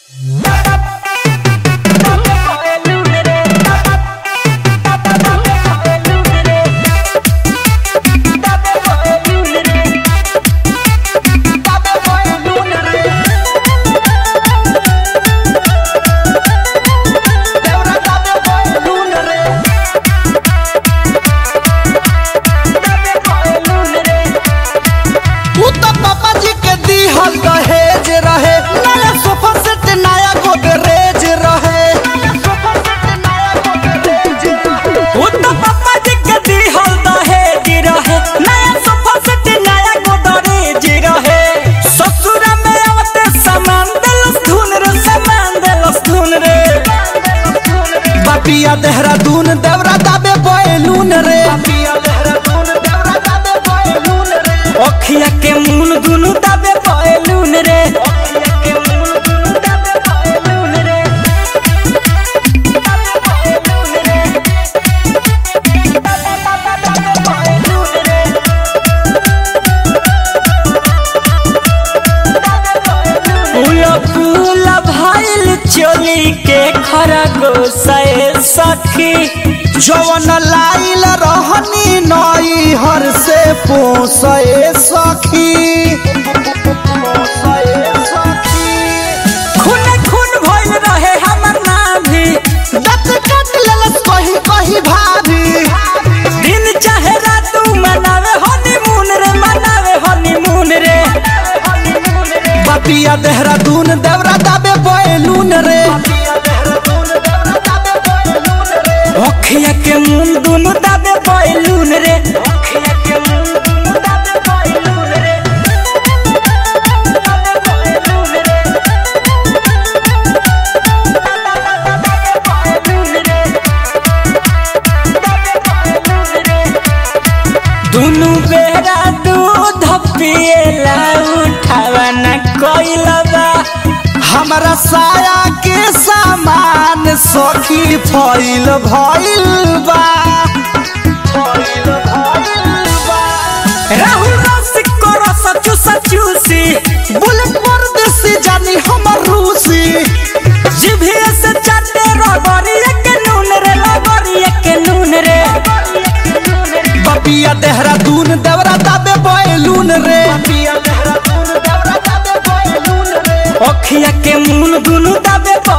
उ त पापा जी के दिहल दहेज रहे नया सोफा सेट नया गोदरेज रहे उ त पप्पा जी के दिहल दहेज रहे नया सोफा सेट नया गोदरेज रहे ससुर में आवते सामान देलस धुन रे सामान देलस धुन रे बापिया देहरादून देवरा दाबे बैलून रे अखिया के मुन दुनु दाबे पहलून रे फूला फूला भइल चोली के खरगोशे सखी जवन लाइल रहनी नई हर से पोसे सखी खून खून भइल रहे हमर नाभी दत कट लेलस कहीं कहीं भाभी दिन चाहे रात मनावे हनीमून रे मनावे हनीमून रे बापिया देहरादून देवरा दाबे बैलून रे अखिया के मुंह दुनु दाबे बैलून रे अखिया के मुंह दुनु दाबे बैलून रे दुनु बेरा दूध पिएला उठावा न कोइलबा हमरा साया के सामान सखी फैल भइल बा राहुल रसिक को रस चूसा चूसी बुलेट परदेसी जानी हमर रूसी जिभिया से चाटे रगड़िया के नून रे लगड़िया के नून रे बपिया देहरादून देवरा दाबे बैलून रे अखिया के मुन दुनु दाबे